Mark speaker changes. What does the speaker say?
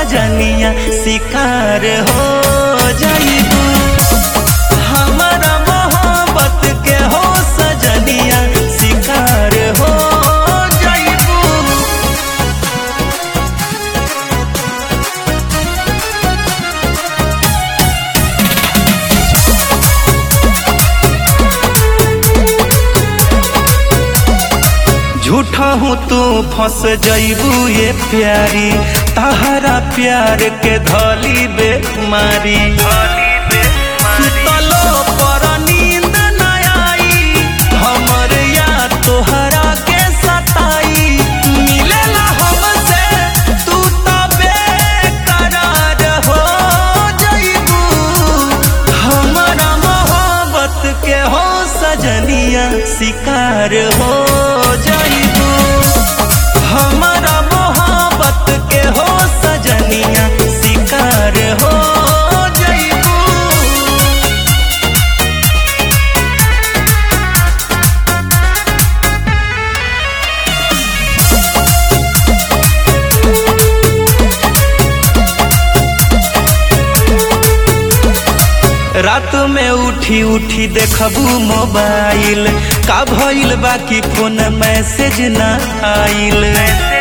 Speaker 1: सजनिया शिकार हो जाइबू हमारा मोहब्बत के हो सजनिया शिकार हो जाइबू झूठा हूँ तू फंस जइबू ये प्यारी तहरा प्यार के धली बेमारी सुतलो पर नींद न आई हमर याद तोहरा के सताई मिलेला हमसे तू तो बेकरार हो जइबू हमारा मोहब्बत के हो सजनिया शिकार हो जाइबू हमारा मोहब्बत के हो सजनिया शिकार हो जाइबू रात में उठी उठी देखबू मोबाइल का भइल बाकी फोन मैसेज ना आइल